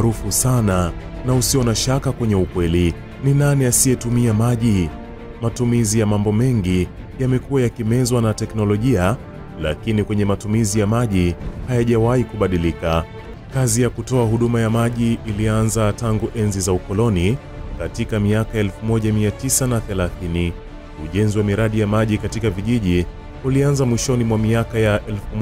maarufu sana na usio na shaka kwenye ukweli. Ni nani asiyetumia maji? Matumizi ya mambo mengi yamekuwa yakimezwa na teknolojia, lakini kwenye matumizi ya maji hayajawahi kubadilika. Kazi ya kutoa huduma ya maji ilianza tangu enzi za ukoloni katika miaka 1930. Ujenzi wa miradi ya maji katika vijiji ulianza mwishoni mwa miaka ya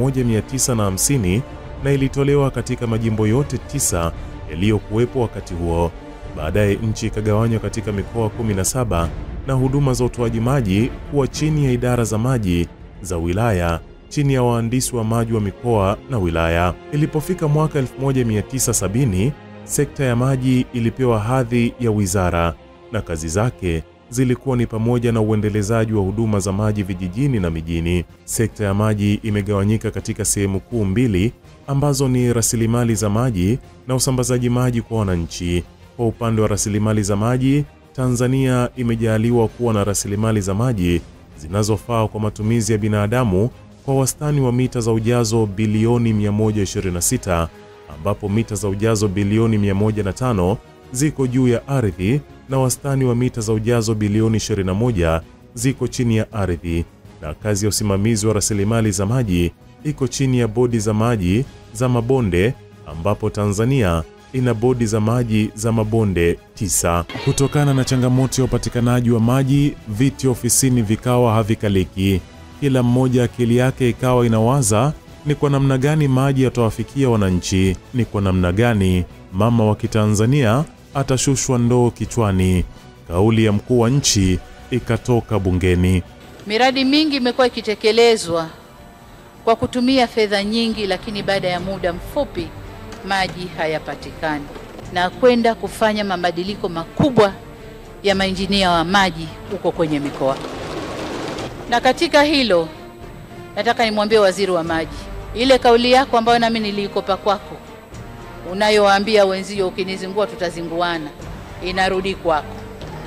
1950 na ilitolewa katika majimbo yote tisa yaliyokuwepo wakati huo. Baadaye nchi ikagawanywa katika mikoa 17 na huduma za utoaji maji kuwa chini ya idara za maji za wilaya chini ya wahandisi wa maji wa mikoa na wilaya. Ilipofika mwaka 1970, sekta ya maji ilipewa hadhi ya wizara na kazi zake zilikuwa ni pamoja na uendelezaji wa huduma za maji vijijini na mijini. Sekta ya maji imegawanyika katika sehemu kuu mbili ambazo ni rasilimali za maji na usambazaji maji kwa wananchi. Kwa upande wa rasilimali za maji, Tanzania imejaaliwa kuwa na rasilimali za maji zinazofaa kwa matumizi ya binadamu kwa wastani wa mita za ujazo bilioni 126 ambapo mita za ujazo bilioni 105 ziko juu ya ardhi na wastani wa mita za ujazo bilioni 21 ziko chini ya ardhi, na kazi ya usimamizi wa rasilimali za maji iko chini ya bodi za maji za mabonde ambapo Tanzania ina bodi za maji za mabonde tisa. Kutokana na changamoto ya upatikanaji wa maji, viti ofisini vikawa havikaliki. Kila mmoja akili yake ikawa inawaza ni kwa namna gani maji yatawafikia wananchi, ni kwa namna gani mama wa Kitanzania atashushwa ndoo kichwani. Kauli ya mkuu wa nchi ikatoka bungeni. Miradi mingi imekuwa ikitekelezwa kwa kutumia fedha nyingi, lakini baada ya muda mfupi maji hayapatikani na kwenda kufanya mabadiliko makubwa ya mainjinia wa maji huko kwenye mikoa. Na katika hilo nataka nimwambie waziri wa maji, ile kauli yako ambayo nami niliikopa kwako, unayowaambia wenzio, ukinizingua tutazinguana, inarudi kwako.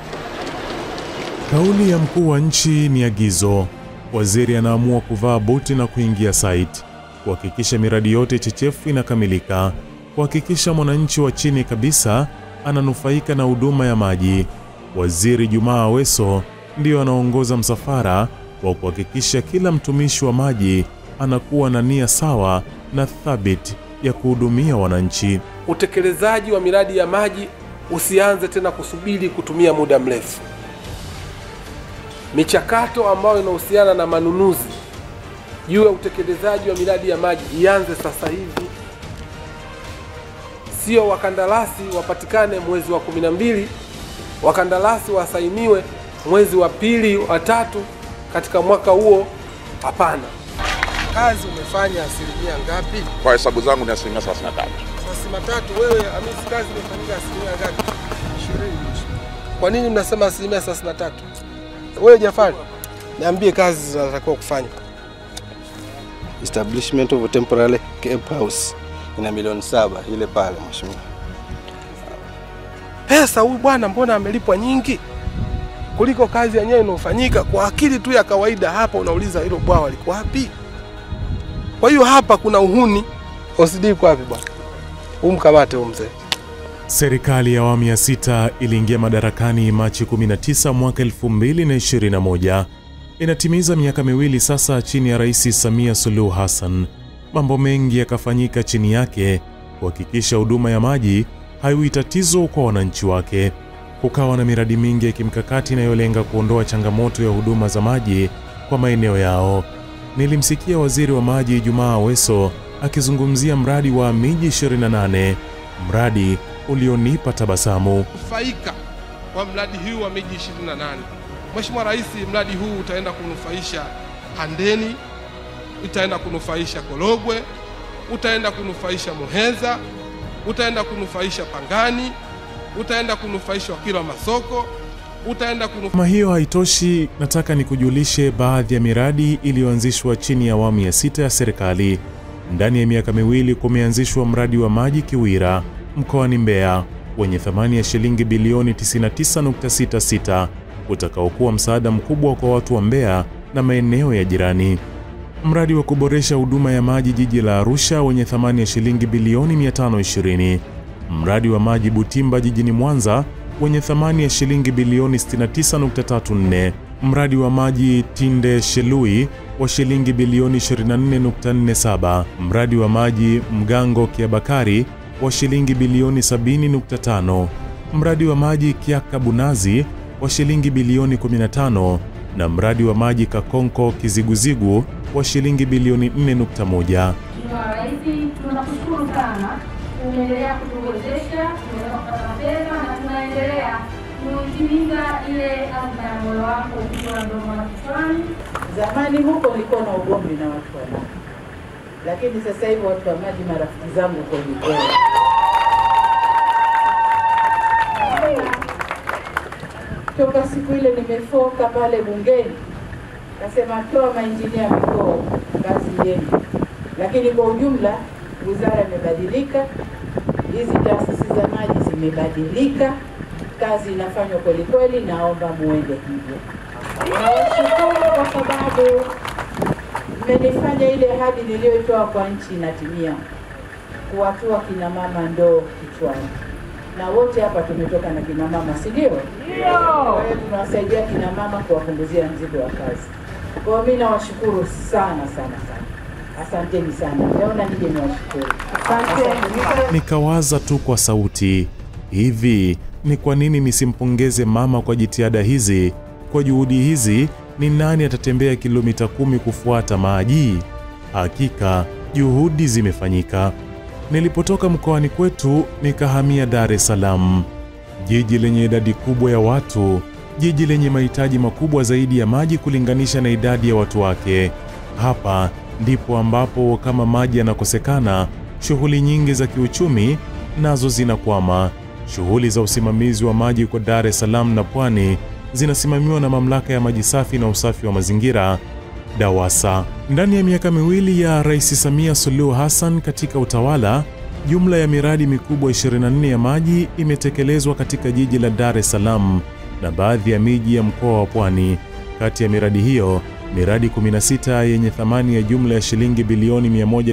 Kauli ya mkuu wa nchi ni agizo. Waziri anaamua kuvaa buti na kuingia site, kuhakikisha miradi yote chechefu inakamilika, kuhakikisha mwananchi wa chini kabisa ananufaika na huduma ya maji. Waziri Jumaa Aweso ndiyo anaongoza msafara wa kuhakikisha kila mtumishi wa maji anakuwa na nia sawa na thabiti ya kuhudumia wananchi. Utekelezaji wa miradi ya maji usianze tena kusubiri kutumia muda mrefu. Michakato ambayo inahusiana na manunuzi juu ya utekelezaji wa miradi ya maji ianze sasa hivi, sio wakandarasi wapatikane mwezi wa kumi na mbili, wakandarasi wasainiwe mwezi wa pili wa tatu katika mwaka huo. Hapana. Kazi umefanya asilimia ngapi? Kwa hesabu zangu ni asilimia 33. Thelathini na tatu. Wewe Hamisi, kazi imefanyika asilimia ngapi? Ishirini. Kwa nini mnasema asilimia thelathini na tatu? Wewe Jafari, niambie kazi zinatakiwa kufanya. establishment of a temporary camp house ina milioni saba ile pale mheshimiwa. Pesa huyu bwana, mbona amelipwa nyingi kuliko kazi yenyewe inayofanyika? Kwa akili tu ya kawaida, hapa unauliza hilo bwawa liko wapi? Kwa hiyo hapa kuna uhuni. OCD iko wapi bwana? Umkamate huyu mzee. Serikali ya awamu ya sita iliingia madarakani Machi 19 mwaka 2021. Inatimiza miaka miwili sasa chini ya Rais Samia Suluhu Hassan. Mambo mengi yakafanyika chini yake kuhakikisha huduma ya maji haiwi tatizo kwa wananchi wake. Kukawa na miradi mingi ya kimkakati inayolenga kuondoa changamoto ya huduma za maji kwa maeneo yao. Nilimsikia waziri wa maji Jumaa Aweso akizungumzia mradi wa miji 28, mradi ulionipa tabasamu. Kufaika kwa mradi huu wa miji 28. Mheshimiwa Rais, mradi huu utaenda kunufaisha Handeni, utaenda kunufaisha Korogwe, utaenda kunufaisha Muheza, utaenda kunufaisha Pangani, utaenda kunufaisha Wakilwa Masoko, utaenda kunufaisha Kama hiyo haitoshi, nataka nikujulishe baadhi ya miradi iliyoanzishwa chini ya awamu ya sita ya serikali. Ndani ya miaka miwili kumeanzishwa mradi wa maji Kiwira mkoani Mbeya wenye thamani ya shilingi bilioni 99.66 utakaokuwa msaada mkubwa kwa watu wa Mbeya na maeneo ya jirani. Mradi wa kuboresha huduma ya maji jiji la Arusha wenye thamani ya shilingi bilioni 520. mradi wa maji Butimba jijini Mwanza wenye thamani ya shilingi bilioni 69.34, mradi wa maji Tinde Shelui wa shilingi bilioni 24.47, mradi wa maji Mgango Kiabakari wa shilingi bilioni 70.5, mradi wa maji Kiaka Bunazi wa shilingi bilioni 15 na mradi wa maji Kakonko Kiziguzigu wa shilingi bilioni 4.1. Mheshimiwa Rais, tunakushukuru sana, umeendelea kutuwezesha, tumeweza kupata fedha na tunaendelea kutimiza ile azma ya moyo wako ukiwa mdomo na kichwani. Zamani huko nilikuwa na ugomvi na watu wa maji, lakini sasa hivi watu wa maji marafiki zangu kweli kweli. Toka siku ile nimefoka pale bungeni, nasema toa mainjinia mikoa kazi yenu, lakini kwa ujumla wizara imebadilika, hizi taasisi za maji zimebadilika, kazi inafanywa kweli kweli. Naomba muende hivyo. Nawashukuru kwa sababu mmenifanya ile ahadi niliyoitoa kwa nchi inatimia, kuwatua kina mama ndoo kichwani, na wote hapa tumetoka na kina mama, si ndio? Kwa hiyo tunawasaidia kina mama kuwapunguzia mzigo wa kazi. Kwa hiyo mimi nawashukuru sana sana sana, asanteni sana. Naona nije niwashukuru, asante. Nikawaza tu kwa sauti, hivi ni kwa nini nisimpongeze mama kwa jitihada hizi? Kwa juhudi hizi, ni nani atatembea kilomita kumi kufuata maji? Hakika juhudi zimefanyika. Nilipotoka mkoani kwetu nikahamia Dar es Salaam, jiji lenye idadi kubwa ya watu, jiji lenye mahitaji makubwa zaidi ya maji kulinganisha na idadi ya watu wake. Hapa ndipo ambapo kama maji yanakosekana, shughuli nyingi za kiuchumi nazo zinakwama. Shughuli za usimamizi wa maji kwa Dar es Salaam na Pwani zinasimamiwa na Mamlaka ya Maji Safi na Usafi wa Mazingira DAWASA. Ndani ya miaka miwili ya Rais Samia Suluhu Hassan katika utawala, jumla ya miradi mikubwa 24 ya maji imetekelezwa katika jiji la Dar es Salaam na baadhi ya miji ya mkoa wa Pwani. Kati ya miradi hiyo, miradi 16 yenye thamani ya jumla ya shilingi bilioni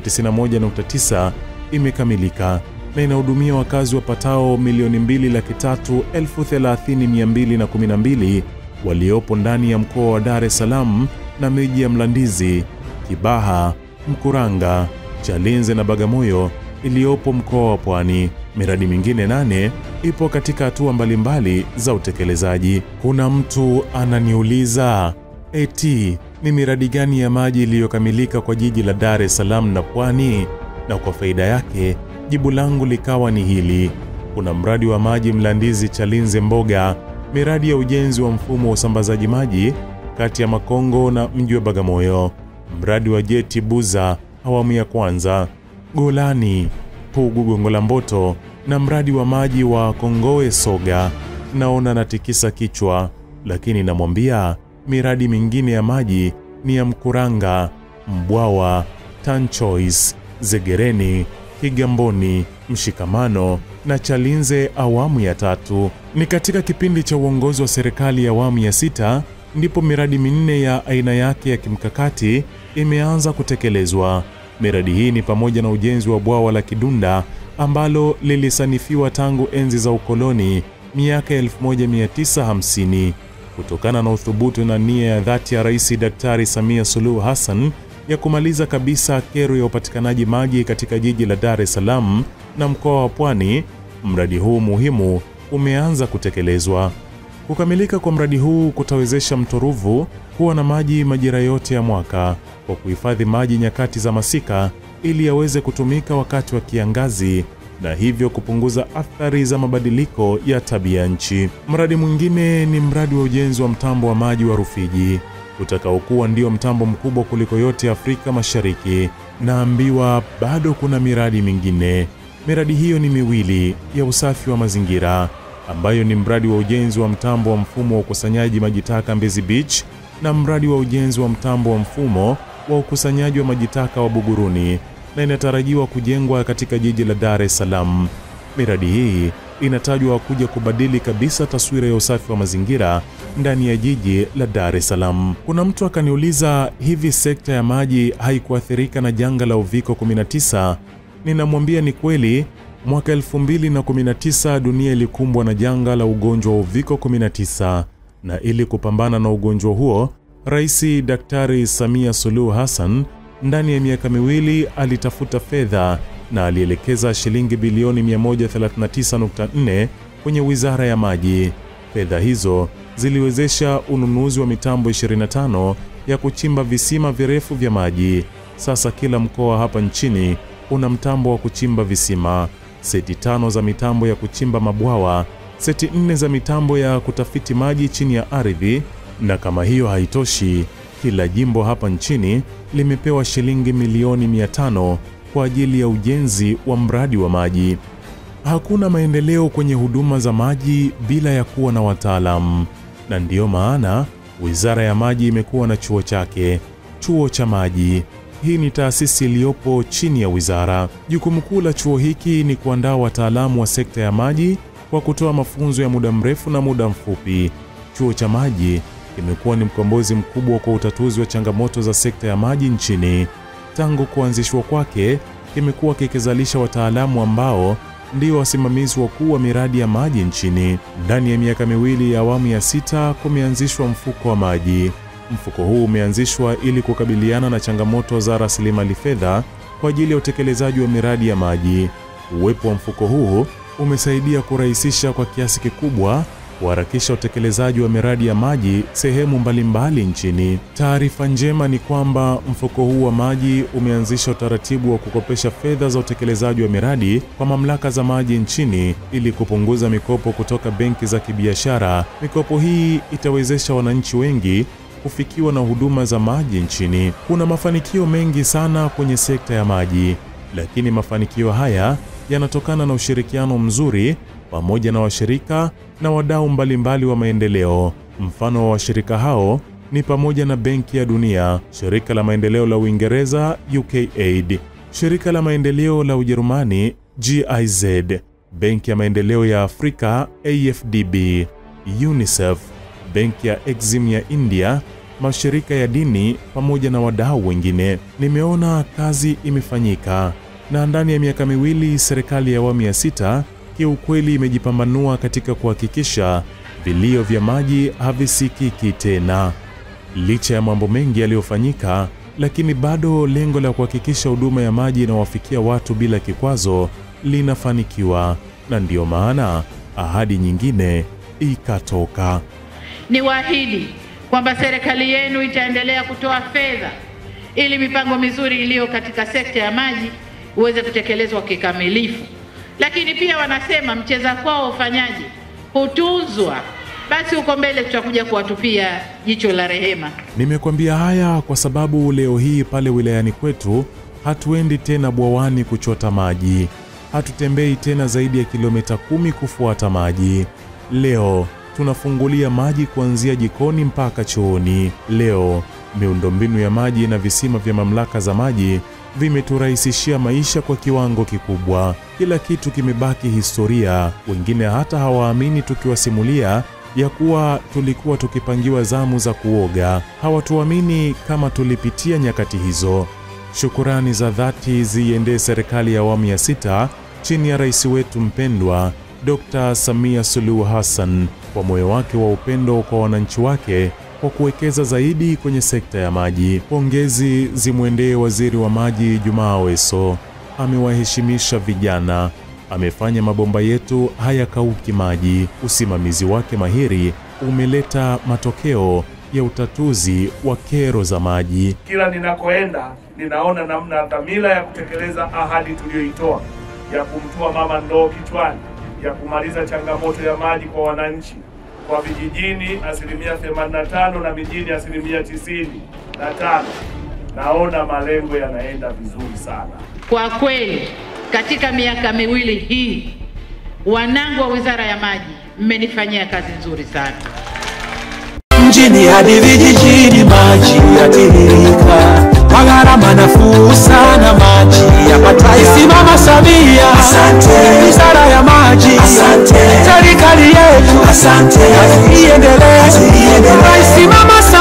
191.9 imekamilika na inahudumia wakazi wapatao milioni mbili laki tatu elfu thelathini mia mbili na kumi na mbili waliopo ndani ya mkoa wa Dar es Salaam na miji ya Mlandizi, Kibaha, Mkuranga, Chalinze na Bagamoyo iliyopo mkoa wa Pwani. Miradi mingine nane ipo katika hatua mbalimbali za utekelezaji. Kuna mtu ananiuliza eti ni miradi gani ya maji iliyokamilika kwa jiji la Dar es Salaam na Pwani? Na kwa faida yake jibu langu likawa ni hili: kuna mradi wa maji Mlandizi Chalinze Mboga, miradi ya ujenzi wa mfumo wa usambazaji maji kati ya Makongo na mji wa Bagamoyo, mradi wa jeti Buza awamu ya kwanza, Golani Pugu Gongo la Mboto na mradi wa maji wa Kongowe Soga. Naona natikisa kichwa, lakini namwambia miradi mingine ya maji ni ya Mkuranga, Mbwawa, Tanchois, Zegereni, Kigamboni, Mshikamano na Chalinze awamu ya tatu. Ni katika kipindi cha uongozi wa serikali ya awamu ya sita ndipo miradi minne ya aina yake ya kimkakati imeanza kutekelezwa. Miradi hii ni pamoja na ujenzi wa bwawa la Kidunda ambalo lilisanifiwa tangu enzi za ukoloni miaka 1950 kutokana na uthubutu na nia ya dhati ya Rais Daktari Samia Suluhu Hassan ya kumaliza kabisa kero ya upatikanaji maji katika jiji la Dar es Salaam na mkoa wa Pwani. Mradi huu muhimu umeanza kutekelezwa. Kukamilika kwa mradi huu kutawezesha mto Ruvu kuwa na maji majira yote ya mwaka kwa kuhifadhi maji nyakati za masika ili yaweze kutumika wakati wa kiangazi na hivyo kupunguza athari za mabadiliko ya tabia nchi. Mradi mwingine ni mradi wa ujenzi wa mtambo wa maji wa Rufiji utakaokuwa ndio mtambo mkubwa kuliko yote Afrika Mashariki. Naambiwa bado kuna miradi mingine. Miradi hiyo ni miwili ya usafi wa mazingira ambayo ni mradi wa ujenzi wa mtambo wa mfumo wa ukusanyaji maji taka Mbezi Beach na mradi wa ujenzi wa mtambo wa mfumo wa ukusanyaji wa maji taka wa Buguruni na inatarajiwa kujengwa katika jiji la Dar es Salaam. Miradi hii inatajwa kuja kubadili kabisa taswira ya usafi wa mazingira ndani ya jiji la Dar es Salaam. Kuna mtu akaniuliza, hivi sekta ya maji haikuathirika na janga la uviko 19? Ninamwambia ni kweli, Mwaka 2019 dunia ilikumbwa na janga la ugonjwa wa uviko 19 na ili kupambana na ugonjwa huo, Rais Daktari Samia Suluhu Hassan ndani ya miaka miwili alitafuta fedha na alielekeza shilingi bilioni 139.4 kwenye Wizara ya Maji. Fedha hizo ziliwezesha ununuzi wa mitambo 25 ya kuchimba visima virefu vya maji. Sasa kila mkoa hapa nchini una mtambo wa kuchimba visima, seti tano za mitambo ya kuchimba mabwawa, seti nne za mitambo ya kutafiti maji chini ya ardhi. Na kama hiyo haitoshi, kila jimbo hapa nchini limepewa shilingi milioni 500 kwa ajili ya ujenzi wa mradi wa maji. Hakuna maendeleo kwenye huduma za maji bila ya kuwa na wataalamu, na ndiyo maana Wizara ya Maji imekuwa na chuo chake, chuo cha maji. Hii ni taasisi iliyopo chini ya wizara. Jukumu kuu la chuo hiki ni kuandaa wataalamu wa sekta ya maji kwa kutoa mafunzo ya muda mrefu na muda mfupi. Chuo cha maji kimekuwa ni mkombozi mkubwa kwa utatuzi wa changamoto za sekta ya maji nchini. Tangu kuanzishwa kwake, kimekuwa kikizalisha wataalamu ambao ndio wasimamizi wakuu wa miradi ya maji nchini. Ndani ya miaka miwili ya awamu ya sita kumeanzishwa mfuko wa maji. Mfuko huu umeanzishwa ili kukabiliana na changamoto za rasilimali fedha kwa ajili ya utekelezaji wa miradi ya maji. Uwepo wa mfuko huu umesaidia kurahisisha kwa kiasi kikubwa kuharakisha utekelezaji wa miradi ya maji sehemu mbalimbali nchini. Taarifa njema ni kwamba mfuko huu wa maji umeanzisha utaratibu wa kukopesha fedha za utekelezaji wa miradi kwa mamlaka za maji nchini ili kupunguza mikopo kutoka benki za kibiashara. Mikopo hii itawezesha wananchi wengi kufikiwa na huduma za maji nchini. Kuna mafanikio mengi sana kwenye sekta ya maji, lakini mafanikio haya yanatokana na ushirikiano mzuri pamoja na washirika na wadau mbalimbali wa maendeleo. Mfano wa washirika hao ni pamoja na Benki ya Dunia, Shirika la Maendeleo la Uingereza UKAID, Shirika la Maendeleo la Ujerumani GIZ, Benki ya Maendeleo ya Afrika AFDB, UNICEF, Benki ya Exim ya India, mashirika ya dini pamoja na wadau wengine. Nimeona kazi imefanyika na ndani ya miaka miwili serikali ya awamu ya sita kiukweli imejipambanua katika kuhakikisha vilio vya maji havisikiki tena. Licha ya mambo mengi yaliyofanyika, lakini bado lengo la kuhakikisha huduma ya maji inawafikia watu bila kikwazo linafanikiwa, na ndiyo maana ahadi nyingine ikatoka. Niwaahidi kwamba serikali yenu itaendelea kutoa fedha ili mipango mizuri iliyo katika sekta ya maji uweze kutekelezwa kikamilifu. Lakini pia wanasema mcheza kwao ufanyaji hutuzwa. Basi huko mbele tutakuja kuwatupia jicho la rehema. Nimekwambia haya kwa sababu leo hii pale wilayani kwetu hatuendi tena bwawani kuchota maji, hatutembei tena zaidi ya kilomita kumi kufuata maji. Leo tunafungulia maji kuanzia jikoni mpaka chooni. Leo miundombinu ya maji na visima vya mamlaka za maji vimeturahisishia maisha kwa kiwango kikubwa. Kila kitu kimebaki historia. Wengine hata hawaamini tukiwasimulia ya kuwa tulikuwa tukipangiwa zamu za kuoga. Hawatuamini kama tulipitia nyakati hizo. Shukurani za dhati ziiendee serikali ya awamu ya sita chini ya rais wetu mpendwa Dr. Samia Suluhu Hassan kwa moyo wake wa upendo kwa wananchi wake kwa kuwekeza zaidi kwenye sekta ya maji. Pongezi zimwendee waziri wa maji Jumaa Aweso, amewaheshimisha vijana, amefanya mabomba yetu hayakauki maji. Usimamizi wake mahiri umeleta matokeo ya utatuzi wa kero za maji. Kila ninakoenda ninaona namna dhamira ya kutekeleza ahadi tuliyoitoa ya kumtua mama ndoo kichwani, ya kumaliza changamoto ya maji kwa wananchi kwa vijijini asilimia 85 na mijini asilimia tisini na tano. Naona malengo yanaenda vizuri sana. Kwa kweli, katika miaka miwili hii, wanangu wa Wizara ya Maji, mmenifanyia kazi nzuri sana. mjini hadi vijijini, maji yatiririka kwa gharama nafuu sana, maji yapatayo. Simama Samia, asante. Wizara ya maji, asante. Serikali yetu, asante. Kazi iendelee, Rais Mama Samia.